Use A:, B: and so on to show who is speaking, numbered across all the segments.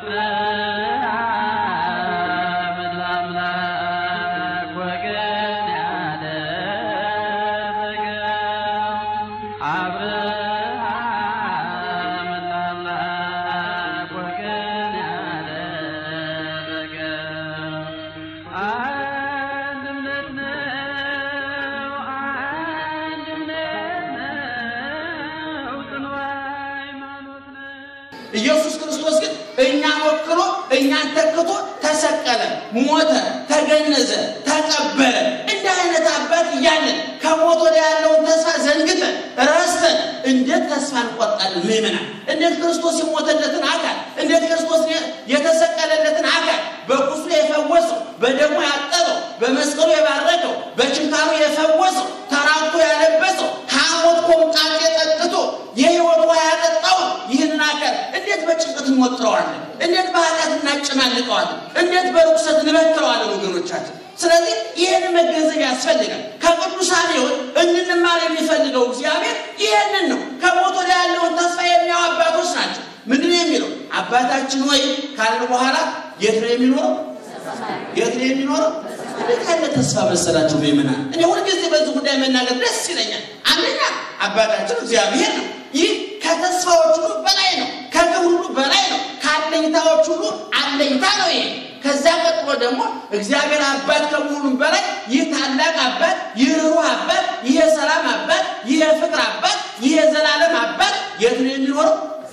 A: አብርሃም ለአምላክ ወገን ያደረገው አብርሃም ለአምላክ ወገን ያደረገው አንድ እምነት ነው፣ አንድ እምነት ነው፣ ጽኑ ሃይማኖት ነው።
B: ኢየሱስ ክርስቶስ ግን እኛን ወክሎ እኛን ተክቶ ተሰቀለ፣ ሞተ፣ ተገነዘ፣ ተቀበረ። እንዲህ አይነት አባት እያለን ከሞት ወደ ያለውን ተስፋ ዘንግተን ረስተን እንዴት ተስፋ እንቆርጣለን? ምእመናን እንዴት ክርስቶስ የሞተለትን አካል እንዴት ክርስቶስ የተሰቀለለትን አካል በቁስሉ የፈወሰው በደሙ ያጠበው በመስቀሉ የባረከው በችንካሩ የፈወሰው ተራቁቶ ያለበሰው ከሐሞት ኮምጣጤ ጠጥቶ የሕይወት ውሃ ያጠጣውን ይህንን አካል እንዴት በጭንቀት እንወጥረዋለን? እንዴት በኃጢአት እናጨማልቀዋለን? እንዴት በርኩሰት እንበክረዋለን? ወገኖቻችን ስለዚህ ይህን መገንዘብ ያስፈልጋል። ከቅዱሳን ሕይወት እንድንማር የሚፈልገው እግዚአብሔር ይህንን ነው። ከሞት ወደ ያለውን ተስፋ የሚያው አባቶች ናቸው። ምንድን ነው የሚለው? አባታችን ወይ ካልን በኋላ የት ነው የሚኖረው? የት ነው የሚኖረው? እንዴት ያለ ተስፋ መሰላችሁ ምእመናን? እኔ ሁልጊዜ በዚህ ጉዳይ መናገር ደስ ይለኛል። አንደኛ አባታችን እግዚአብሔር ነው። ይህ ከተስፋዎች ሁሉ በላይ ነው። ከግብ ሁሉ በላይ ነው። ከአለኝታዎች ሁሉ አለኝታ ነው ይሄ ከዛ ቀጥሎ ደግሞ እግዚአብሔር አባት ከመሆኑም በላይ ይህ ታላቅ አባት፣ ይህ ርኅሩህ አባት፣ ይህ የሰላም አባት፣ ይህ የፍቅር አባት፣ ይህ የዘላለም አባት የት ነው የሚኖረው?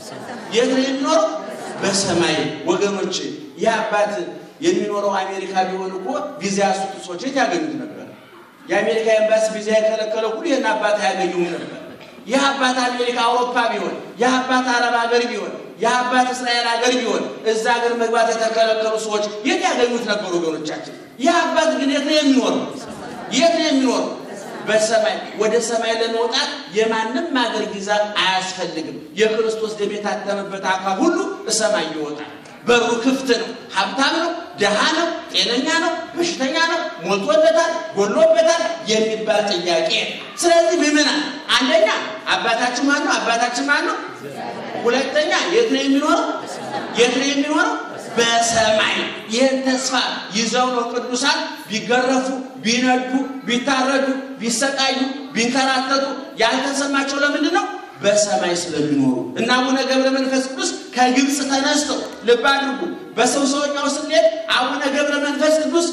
B: የት ነው የሚኖረው? በሰማይ ወገኖች። ይህ አባት የሚኖረው አሜሪካ ቢሆን እኮ ቪዛ ያሱት ሰዎች የት ያገኙት ነበር? የአሜሪካ ኤምባሲ ቪዛ የከለከለ ሁሉ ይህን አባት አያገኙም ነበር። ይህ አባት አሜሪካ አውሮፓ ቢሆን፣ ይህ አባት አረብ ሀገር ቢሆን፣ ይህ አባት እስራኤል ሀገር ቢሆን እዛ ሀገር መግባት የተከለከሉ ሰዎች የት ያገኙት ነበሩ? ወገኖቻችን ይህ አባት ግን የት ነው የሚኖረው? የት ነው የሚኖረው? በሰማይ ወደ ሰማይ ለመውጣት የማንም ሀገር ቪዛ አያስፈልግም። የክርስቶስ ደም የታተመበት አካል ሁሉ ሰማይ ይወጣል። በሩ ክፍት ነው። ሀብታም ነው፣ ደሃ ነው፣ ጤነኛ ነው፣ በሽተኛ ነው፣ ሞልቶለታል፣ ጎሎበታል የሚባል ጥያቄ። ስለዚህ ምምናን አንደኛ አባታችን ማን ነው? አባታችን ማን ነው? ሁለተኛ የት ነው የሚኖረው? የት ነው የሚኖረው? በሰማይ። ይህን ተስፋ ይዘው ነው ቅዱሳን ቢገረፉ፣ ቢነዱ፣ ቢታረዱ፣ ቢሰቃዩ፣ ቢንከራተቱ ያልተሰማቸው ለምንድን ነው? በሰማይ ስለሚኖሩ እና አቡነ ገብረ መንፈስ ቅዱስ ከግብፅ ተነስተው ልብ አድርጉ። በሰው ሰውኛው ስሌት አቡነ ገብረ መንፈስ ቅዱስ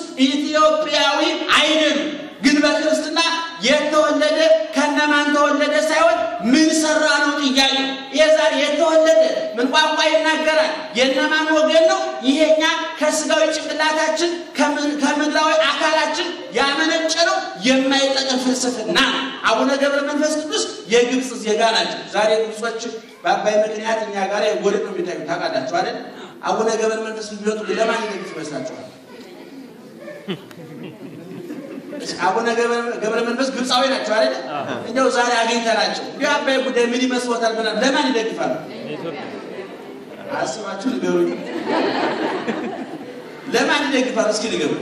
B: ኢትዮጵያዊ አይደሉም። ግን በክርስትና የተወለደ ከነማን ተወለደ ሳይሆን ምን ሰራ ነው ጥያቄ። የዛሬ የተወለደ ምን ቋንቋ ይናገራል? የነማን ወገን ነው? ይሄኛ ከስጋዊ ጭንቅላታችን ከምድራዊ አካላችን ያመነጨ ነው የማይጠቅም ፍልስፍና ነው። አቡነ ገብረ መንፈስ ቅዱስ የግብፅ ዜጋ ናቸው። ዛሬ ግብጾች በአባይ ምክንያት እኛ ጋር ወደ ነው የሚታዩ ታውቃላችሁ አይደል? አቡነ ገብረ መንፈስ ቢመጡ ለማን ይደግፍ ይመስላችኋል? አቡነ ገብረ መንፈስ ግብፃዊ ናቸው አይደል? እንደው ዛሬ አግኝተናቸው እንዲህ አባይ ጉዳይ ምን ይመስሎታል ብለን ለማን ይደግፋሉ? አስባችሁ ንገሩኝ። ለማን ይደግፋሉ? እስኪ ንገሩ።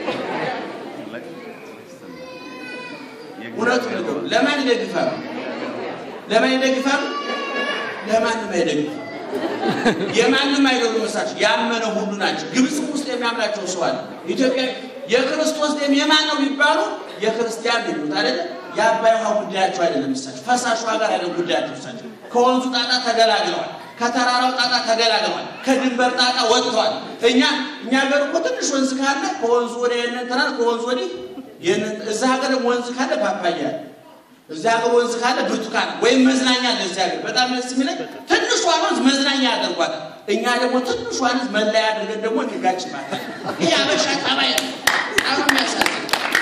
B: እውነቱ ንገሩ። ለማን ይደግፋሉ? ለማን ይደግፋሉ? ለማንም አይደግፋሉ። የማንም አይደሉ መሳቸው ያመነ ሁሉ ናቸው። ግብፅ ውስጥ የሚያምናቸው ሰው አለ። ኢትዮጵያ የክርስቶስ ደም የማን ነው ቢባሉ የክርስቲያን ልዩት አይደለ? የአባይ ውሃ ጉዳያቸው አይደለም። እሳቸው ፈሳሽ ውሃ ጋር አይደለም ጉዳያቸው። እሳቸው ከወንዙ ጣጣ ተገላግለዋል። ከተራራው ጣጣ ተገላግለዋል። ከድንበር ጣጣ ወጥተዋል። እኛ እኛ ሀገር እኮ ትንሽ ወንዝ ካለ ከወንዙ ወደ የነን ትናል ከወንዙ ወዲህ እዛ ሀገር ወንዝ ካለ ፓፓያ እዚህ ሀገር ወንዝ ካለ ብርቱካን ወይም መዝናኛ አለ። እዚህ ሀገር በጣም ደስ የሚለኝ ትንሿን ወንዝ መዝናኛ ያደርጓታል። እኛ ደግሞ ትንሿን ወንዝ መለያ አድርገን ደግሞ እንጋጭባታል። ይህ አበሻ ጠባይ ነው። አሁን የሚያሳዝን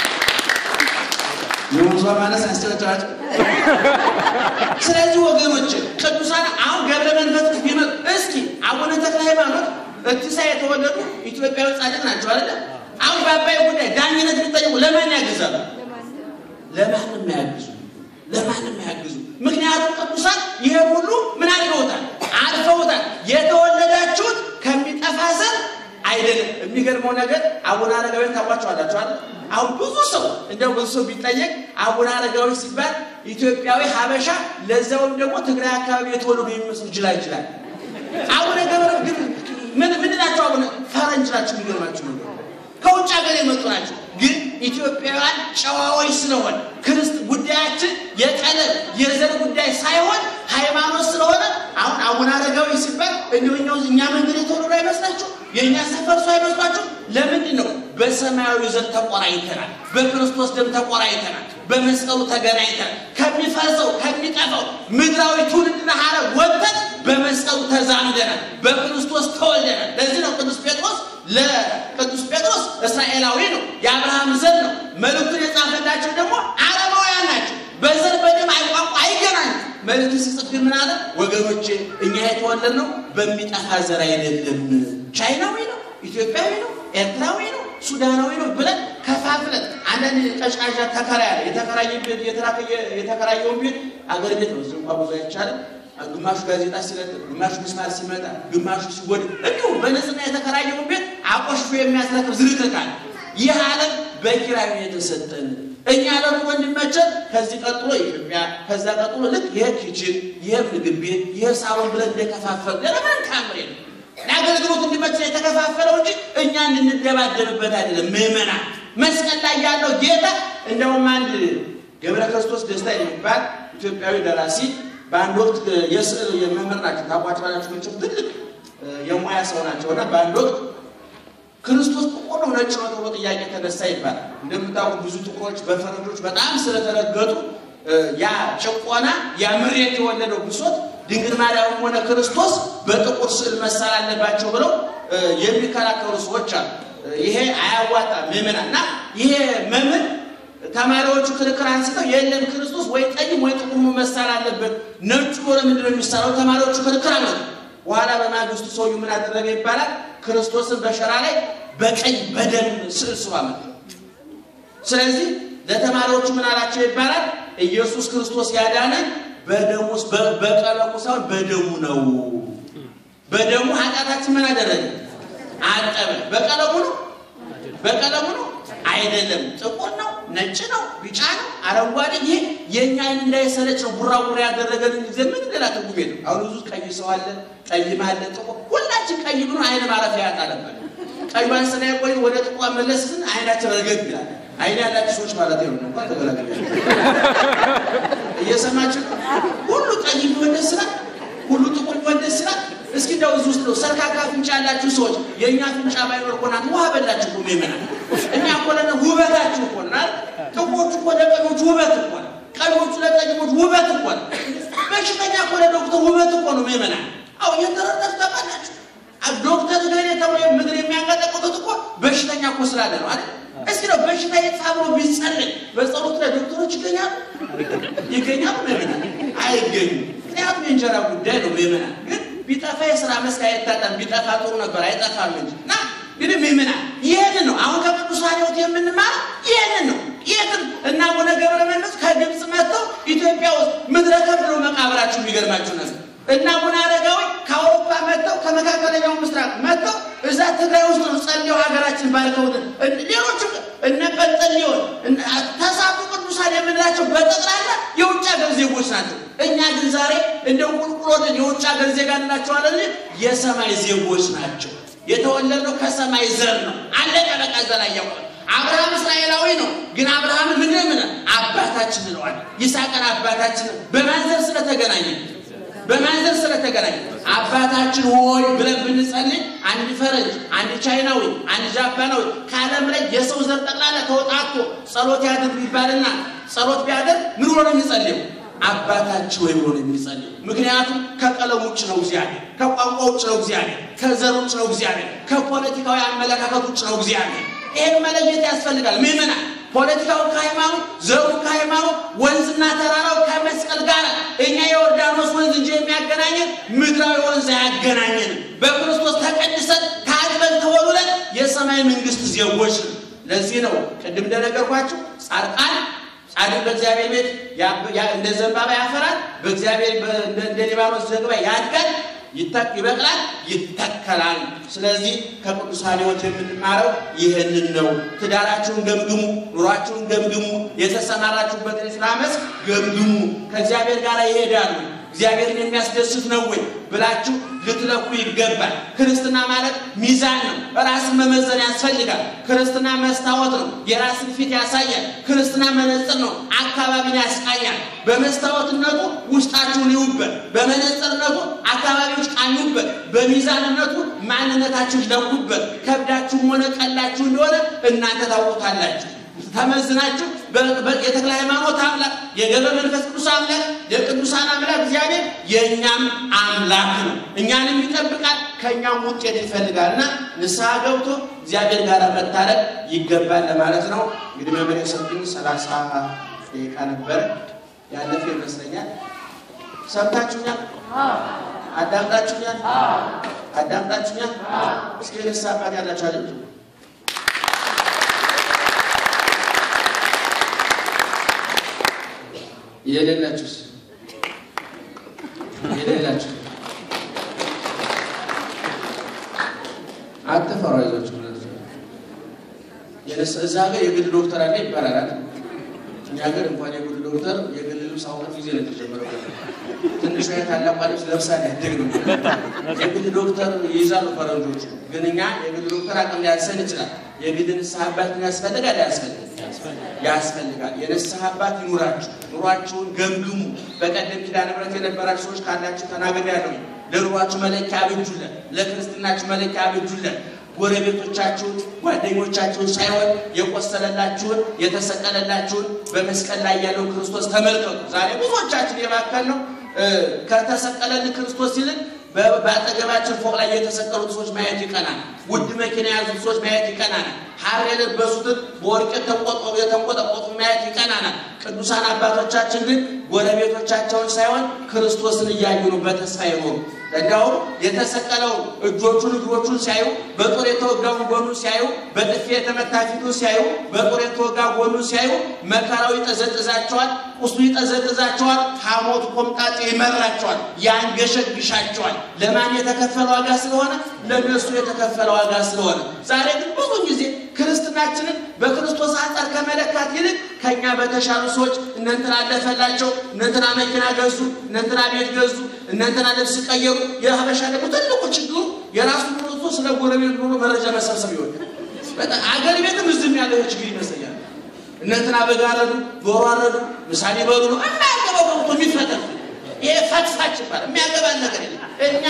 B: የወንዟ ማነስ ያስጨረጨራቸው። ስለዚህ ወገኖች ቅዱሳን አሁን ገብረ መንፈስ ቅዱስ ቢመጡ እስኪ አቡነ ተክለ ሃይማኖት እትሳ የተወለዱ ኢትዮጵያዊ ጻድቅ ናቸው አይደለ? አሁን በአባይ ጉዳይ ዳኝነት ቢጠየቁ ለማን ያግዛሉ? ለማንም አያግዙ ለማንም አያግዙ። ምክንያቱም ቅዱሳን ይሄ ሁሉ ምን አድርገውታል? አልፈውታል። የተወለዳችሁት ከሚጠፋ ዘር አይደለም። የሚገርመው ነገር አቡነ አረጋዊ ታውቋቸዋላችሁ አይደል? አሁን ብዙ ሰው እንደው ብዙ ሰው ቢጠየቅ አቡነ አረጋዊ ሲባል ኢትዮጵያዊ ሀበሻ፣ ለዛውም ደግሞ ትግራይ አካባቢ የተወለዱ የሚመስሉ ይችላል ይችላል። አቡነ ገብረ ግን ምን ምን ናቸው። የሚገርማችሁ ነገር ከውጭ ሀገር የመጡ ናቸው። ግን ኢትዮጵያውያን ጨዋዎች ስለሆነ ክርስት ጉዳያችን የቀለም የዘር ጉዳይ ሳይሆን ሃይማኖት ስለሆነ አሁን አቡነ አረጋዊ ሲባል እንዲሁ እኛ መንገድ የተወለዱ አይመስላችሁ? የእኛ ሰፈር ሰው አይመስሏችሁ? ለምንድን ነው? በሰማያዊ ዘር ተቆራኝተናል። በክርስቶስ ደም ተቆራኝተናል። በመስቀሉ ተገናኝተናል። ከሚፈርሰው ከሚጠፋው ምድራዊ ትውልድና ሀረግ ወጥተን በመስቀሉ ተዛምደናል። በክርስቶስ ተወልደናል። ለዚህ ነው ቅዱስ ጴጥሮስ ለቅዱስ ጴጥሮስ እስራኤላዊ ነው፣ የአብርሃም ዘር ነው። መልእክቱን የጻፈላቸው ደግሞ አረማውያን ናቸው። በዘር በደም አይቋቋ አይገናኙ። መልእክቱ ሲጽፍ ግን ምን አለ? ወገኖቼ እኛ የተወለድነው በሚጠፋ ዘር አይደለም። ቻይናዊ ነው፣ ኢትዮጵያዊ ነው፣ ኤርትራዊ ነው፣ ሱዳናዊ ነው ብለን ከፋፍለን አንዳንድ ቀጭቃዣ ተከራይ አለ። የተከራየበት የተከራየውን ቤት አገር ቤት ነው። እዚህ እንኳ ብዙ አይቻልም። ግማሹ ጋዜጣ ሲለጥፍ፣ ግማሹ ምስማር ሲመጣ፣ ግማሹ ሲጎድ እንዲሁ በንጽህና የተከራየውን ቤት አቆሽሾ የሚያስረክብ ዝርክርካል። ይህ ዓለም በኪራይ ነው የተሰጠን። እኛ ደግሞ እንዲመቸን ከዚህ ቀጥሎ ኢትዮጵያ፣ ከዛ ቀጥሎ ልክ ይሄ ኪችን፣ ይሄ ምግብ ቤት፣ ይሄ ሳሎን ብለን እንደከፋፈል ለምን ካምሬ ነው ለአገልግሎት እንዲመቸን የተከፋፈለው እንጂ እኛ እንድንደባደብበት አይደለም። ምዕመናን መስቀል ላይ ያለው ጌታ እንደውም አንድ ገብረ ክርስቶስ ደስታ የሚባል ኢትዮጵያዊ ደራሲ በአንድ ወቅት የስዕል የመምህር ናቸው። ታቋጭላቸው መቼም ትልቅ የሙያ ሰው ናቸው እና በአንድ ወቅት ክርስቶስ ጥቁር ነው ነጭ ነው ተብሎ ጥያቄ ተነሳ ይባላል። እንደምታውቁ ብዙ ጥቁሮች በፈረንጆች በጣም ስለተረገጡ ያ ጭቆና ያ ምሬት የወለደው ብሶት ድንግል ማርያምም ሆነ ክርስቶስ በጥቁር ስዕል መሳል አለባቸው ብለው የሚከራከሩ ሰዎች አሉ። ይሄ አያዋጣም ምዕመናን እና ይሄ መምህር ተማሪዎቹ ክርክር አንስተው የለም ክርስቶስ ወይ ጠይም ወይ ጥቁር መሳል አለበት፣ ነጩ ሆነ ምንድን ነው የሚሳለው? ተማሪዎቹ ክርክር አመጡ። በኋላ በማግስቱ ሰውዬው ምን አደረገ ይባላል? ክርስቶስን በሸራ ላይ በቀይ በደም ስዕል ስሎ አመጣ። ስለዚህ ለተማሪዎቹ ምን አላቸው ይባላል? ኢየሱስ ክርስቶስ ያዳነን በደሙ በቀለሙ ሳይሆን በደሙ ነው። በደሙ ኃጢአታችን ምን አደረገ? አጠበ። በቀለሙ ነው በቀለሙ ነው አይደለም። ጥቁር ነው፣ ነጭ ነው፣ ቢጫ ነው፣ አረንጓዴ። ይህ የእኛ አይን እንዳይሰለች ነው ቡራቡራ ያደረገን ጊዜ ምን ሌላ ትርጉም የለም። አሁን ብዙ ቀይ ሰው አለ፣ ቀይም አለ፣ ጥቁር። ሁላችን ቀይ ብሎ አይን ማረፊያ ያጣለበት ቀዩን ስናይ ቆይ ወደ ጥቁር መለስን አይናችን ረገግ ይላል። አይን ያላችሁ ሰዎች ማለት ነው እንኳን ተገላገለ እየሰማችሁ ሁሉ ቀይ ቢሆን ደስ ይላል፣ ሁሉ ጥቁር ቢሆን ደስ ይላል። እስኪ እንደው እዚህ ውስጥ ነው ሰርካካ ፍንጫ ያላችሁ ሰዎች የእኛ ፍንጫ ባይኖር እኮ ናት ውሃ በላችሁ እኮ ይመናል። እኛ እኮ ለነ ውበታችሁ እኮ ናል። ጥቁሮቹ እኮ ለቀኞቹ ውበት እኮ ነው። ቀኞቹ ለጠይሞች ውበት እኮ ነው። በሽተኛ እኮ ለዶክተር ውበት እኮ ነው ይመናል። አው የተረዳችሁ ታውቃላችሁ። ዶክተር ገሌ ተብሎ ምድር የሚያንቀጠቅጡት እኮ በሽተኛ እኮ ስላለ ነው አይደል? እስኪ ነው በሽታ የጻብሮ ቢጸልይ በጸሎት ላይ ዶክተሮች ይገኛሉ ይገኛሉ? ምዕመናን አይገኙም። ምክንያቱም የእንጀራ ጉዳይ ነው ምዕመናን ግን ቢጠፋ የስራ መስክ አይታጣም። ቢጠፋ ጥሩ ነበር፣ አይጠፋም እንጂ እና እንግዲህ ምዕመናን ይህንን ነው አሁን ከቅዱሳን ሕይወት የምንማር ይህንን ነው። የትም እና አቡነ ገብረ መንፈስ ከግብፅ መጥተው ኢትዮጵያ ውስጥ ምድረ ከብድ ነው መቃብራችሁ። የሚገርማችሁ ነገር እና አቡነ አረጋዊ ከአውሮፓ መጥተው ከመካከለኛው ምስራቅ መጥተው እዛ ትግራይ ውስጥ ነው ጸልየው ሀገራችን ባርከውት። ሌሎችም እነ ጰንጠሌዎን ተሳቱ ቅዱሳን የምንላቸው በጠቅላላ የውጭ ሀገር ዜጎች ናቸው። እኛ ግን ዛሬ እንደ ቁልቁሎትን የውጭ ሀገር ዜጋ እንላቸዋለን። የሰማይ ዜጎች ናቸው። የተወለድነው ከሰማይ ዘር ነው። አለቀ በቃ። ዘር አያውቅ አብርሃም እስራኤላዊ ነው። ግን አብርሃምን ምን ምን አባታችን እንለዋል። ይስሐቅን አባታችን በማን ዘር ስለተገናኘ በማን ዘር ስለተገናኘ አባታችን ሆይ ብለን ብንጸልይ አንድ ፈረንጅ፣ አንድ ቻይናዊ፣ አንድ ጃፓናዊ ከዓለም ላይ የሰው ዘር ጠቅላላ ተወጣቶ ጸሎት ያድርግ ቢባልና ጸሎት ቢያደርግ ምን ብሎ ነው የሚጸልየው? አባታችን ወይ ብሎ ነው የሚጸልየው። ምክንያቱም ከቀለም ውጭ ነው እግዚአብሔር፣ ከቋንቋ ውጭ ነው እግዚአብሔር፣ ከዘር ውጭ ነው እግዚአብሔር፣ ከፖለቲካዊ አመለካከት ውጭ ነው እግዚአብሔር። ይህን መለየት ያስፈልጋል ምዕመናን። ፖለቲካው ከሃይማኖት፣ ዘሩ ከሃይማኖት፣ ወንዝና ተራራው ከመስቀል ጋር እኛ የዮርዳኖስ ወንዝ እንጂ የሚያገናኘን ምድራዊ ወንዝ አያገናኘንም። በክርስቶስ ተቀድሰን ታጥበን ተወሉለን የሰማይ መንግስት ዜጎች ነው። ለዚህ ነው ቅድም እንደነገርኳችሁ ጻድቃን ጻድቅ በእግዚአብሔር ቤት እንደ ዘንባባ ያፈራል፣ በእግዚአብሔር እንደ ሊባኖስ ዝግባ ያድጋል፣ ይበቅላል፣ ይተከላል። ስለዚህ ከቅዱሳን ሕይወት የምንማረው ይህንን ነው። ትዳራችሁን ገምግሙ፣ ኑሯችሁን ገምግሙ፣ የተሰማራችሁበትን የሥራ መስክ ገምግሙ። ከእግዚአብሔር ጋር ይሄዳሉ። እግዚአብሔርን የሚያስደስት ነው ወይ ብላችሁ ልትለኩ ይገባል። ክርስትና ማለት ሚዛን ነው። ራስን መመዘን ያስፈልጋል። ክርስትና መስታወት ነው። የራስን ፊት ያሳያል። ክርስትና መነጽር ነው። አካባቢን ያስቃኛል። በመስታወትነቱ ውስጣችሁን ይዩበት፣ በመነጽርነቱ አካባቢዎች ቃኙበት፣ በሚዛንነቱ ማንነታችሁ ለኩበት። ከብዳችሁም ሆነ ቀላችሁ እንደሆነ እናንተ ታውቁታላችሁ። ተመዝናችሁ የተክለ ሃይማኖት አምላክ የገብረ መንፈስ ቅዱስ አምላክ የቅዱሳን አምላክ እግዚአብሔር የእኛም አምላክ ነው። እኛንም ይጠብቃል፣ ከእኛም ውጤት ይፈልጋል እና ንስሐ ገብቶ እግዚአብሔር ጋር መታረቅ ይገባል ለማለት ነው። እንግዲህ መምህር የሰጡኝ ሰላሳ ደቂቃ ነበረ ያለፈ ይመስለኛል። ሰምታችሁኛል? አዳምጣችሁኛል? አዳምጣችሁኛል? እስኪ ንስሐ አባት ያላችሁ አለ የሌላችሁስ የሌላችሁ አትፈሩ፣ አይዟችሁ። እዛ ሀገር የግል ዶክተር አለ ይባላል። እኛ ሀገር እንኳን የግል ዶክተር የግል ልብስ አሁን ጊዜ ነው የተጀመረው። ትንሿ ታላቋ ልብስ ለብሳ ያደግ ነው። የግል ዶክተር ይይዛሉ ፈረንጆቹ። ግን እኛ የግል ዶክተር አቅም ሊያንሰን ይችላል። የግል ንስሐ አባት ያስፈልጋል ያስፈልጋል ያስፈልጋል። የንስሐ አባት ይኑራችሁ። ኑሯችሁን ገምግሙ። በቀደም ኪዳነ ምሕረት የነበራችሁ ሰዎች ካላችሁ ተናገር ያለው ለኑሯችሁ መለኪያ አብጁለን፣ ለክርስትናችሁ መለኪያ አብጁለን። ጎረቤቶቻችሁን፣ ጓደኞቻችሁን ሳይሆን የቆሰለላችሁን የተሰቀለላችሁን በመስቀል ላይ ያለው ክርስቶስ ተመልከቱ። ዛሬ ብዙዎቻችን የባከል ነው ከተሰቀለልን ክርስቶስ ይልቅ በአጠገባችን ፎቅ ላይ የተሰቀሉት ሰዎች ማየት ይቀናል። ውድ መኪና የያዙት ሰዎች ማየት ይቀናናል። ሐር የለበሱትን በወርቅ የተንቆጠቆጡ ማየት ይቀናናል። ቅዱሳን አባቶቻችን ግን ጎረቤቶቻቸውን ሳይሆን ክርስቶስን እያዩ ነው በተስፋ ይኖሩ። እንዲያውም የተሰቀለውን እጆቹን እግሮቹን ሲያዩ፣ በጦር የተወጋውን ጎኑን ሲያዩ፣ በጥፊ የተመታ ፊቱን ሲያዩ፣ በጦር የተወጋ ጎኑን ሲያዩ መከራው ይጠዘጥዛቸዋል፣ ቁስሉ ይጠዘጥዛቸዋል፣ ሐሞቱ ኮምጣጤ ይመራቸዋል፣ ያንገሸግሻቸዋል። ለማን የተከፈለ ዋጋ ስለሆነ? ለነሱ የተከፈለ ዋጋ ስለሆነ። ዛሬ ግን ብዙ ጊዜ ክርስትናችንን በክርስቶስ አንጻር ከመለካት ይልቅ ከኛ በተሻሉ ሰዎች እነንትና አለፈላቸው፣ እነንትና መኪና ገዙ፣ እነንትና ቤት ገዙ፣ እነንትና ልብስ ቀየሩ። የሀበሻ ደግሞ ትልቁ ችግሩ የራሱ ኑሮ ስለ ጎረቤት ኑሮ መረጃ መሰብሰብ ይሆናል። በጣም አገር ቤትም እዝም ያለ ችግር ይመስለኛል። እነንትና በግ አረዱ፣ ዶሮ አረዱ፣ ምሳሌ በሉ ነው የማያገባው ገብቶ የሚፈጠር ይሄ ፈትፋች ይባላል። የሚያገባን ነገር የለም። እኛ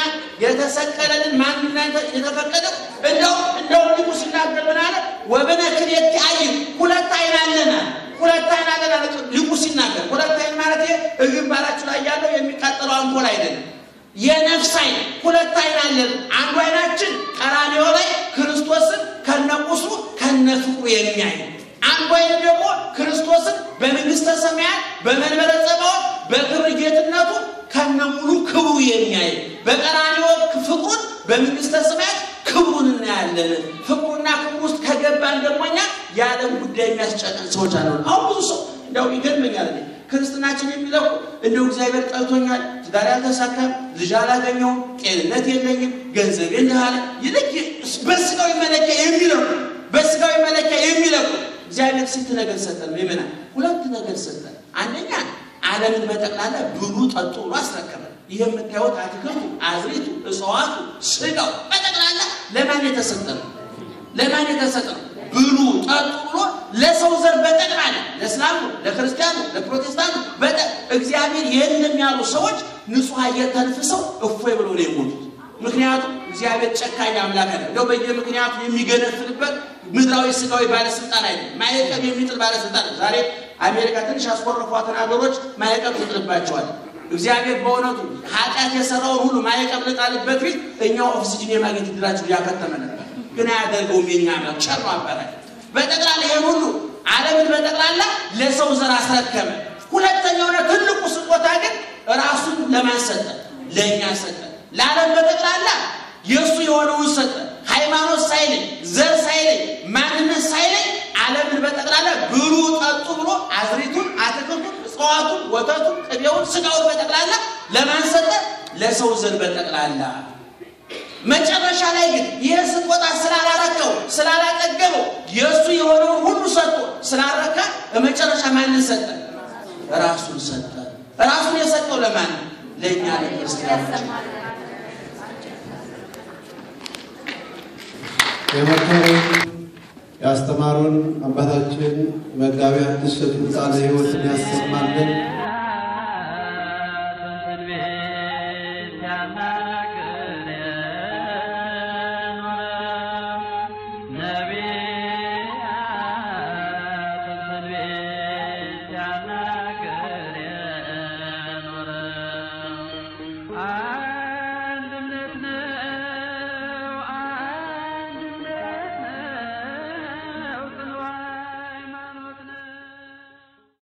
B: የተሰቀለልን ማንነት የተፈቀደው እንደው እንደው ሊቁ ሲናገር ምን አለ? ወበነ ክልኤቲ አይን ሁለት አይን አለና ሁለት አይን አለና ሊቁ ሲናገር ሁለት አይን ማለት ይሄ ግንባራችሁ ላይ ያለው የሚቃጠለው አምፖል አይደለም። የነፍስ አይን ሁለት አይን አለን። አንዱ አይናችን ቀራንዮ ላይ ክርስቶስን ከነቁስሉ ከነፍቅሩ የሚያይ አንዱ አይን ደግሞ ክርስቶስን በመንግስተ ሰማያት በመንበረ ጸባዖት በክብር ጌትነቱ ከነሙሉ ክብሩ የሚያይ በቀራንዮ ፍቅሩን በመንግስተ ሰማያት ክብሩን እናያለን። ፍቅሩና ክብሩ ውስጥ ከገባን ደግሞ እኛ የዓለም ጉዳይ የሚያስጨነን ሰዎች አለ። አሁን ብዙ ሰው እንደው ይገርመኛል። ክርስትናችን የሚለው እንደው እግዚአብሔር ጠልቶኛል፣ ትዳር ያልተሳካም፣ ልጅ አላገኘውም፣ ጤንነት የለኝም፣ ገንዘብ እንዳለ ይልቅ በስጋዊ መለኪያ የሚለው በስጋዊ መለኪያ የሚለው እግዚአብሔር ስንት ነገር ሰጠን? ምመና ሁለት ነገር ሰጠን። አንደኛ ዓለምን በጠቅላላ ብሉ ጠጡ ብሎ አስረከበ። ይህ የምታዩት አትክልቱ፣ አዝሪቱ፣ እጽዋቱ፣ ስጋው በጠቅላላ ለማን የተሰጠ ነው? ለማን የተሰጠ ነው? ብሉ ጠጡ ብሎ ለሰው ዘር በጠቅላላ ለእስላሙ፣ ለክርስቲያኑ፣ ለፕሮቴስታንቱ እግዚአብሔር የለም ያሉ ሰዎች ንጹሕ አየር ተንፍሰው እፎይ ብለው ነው የሞቱት። ምክንያቱም እግዚአብሔር ጨካኝ አምላክ አለ። እንደው በየምክንያቱ የሚገነፍልበት ምድራዊ ስጋዊ ባለስልጣን አይደለም። ማዕቀብ የሚጥል ባለስልጣን ነው። ዛሬ አሜሪካ ትንሽ ያስኮረፏትን ሀገሮች ማዕቀብ ትጥልባቸዋል። እግዚአብሔር በእውነቱ ኃጢአት የሰራውን ሁሉ ማዕቀብ ልጣልበት ፊት እኛው ኦክሲጅን የማግኘት እድላችሁ እያከተመ ነበር። ግን አያደርገውም። የኛ አምላክ ቸር ነው አባታችን። በጠቅላላ ይሄን ሁሉ ዓለምን በጠቅላላ ለሰው ዘር አስረከበ። ሁለተኛውና ትልቁ ስጦታ ግን ራሱን ለማን ሰጠ? ለእኛ ሰጠ። ለዓለም በጠቅላላ የእሱ የሆነውን ሰጠ። ሃይማኖት ሳይለይ፣ ዘር ሳይለይ፣ ማንነት ሳይለይ ዓለምን በጠቅላላ ብሉ ጠጡ ብሎ አዝሪቱን፣ አትክልቱን፣ እጽዋቱን፣ ወተቱን፣ ቅቤውን፣ ስጋውን በጠቅላላ ለማን ሰጠ? ለሰው ዘር በጠቅላላ መጨረሻ ላይ ግን ይህ ስጦታ ስላላረከው ስላላጠገበው የእሱ የሆነውን ሁሉ ሰጥቶ ስላረካ በመጨረሻ ማንን ሰጠ? ራሱን ሰጠ። ራሱን የሰጠው ለማን? ለእኛ ለክርስቲያኖች
C: የመከሩን ያስተማሩን አባታችን መጋቢ ሐዲስ ቃለ ሕይወትን ያሰማልን።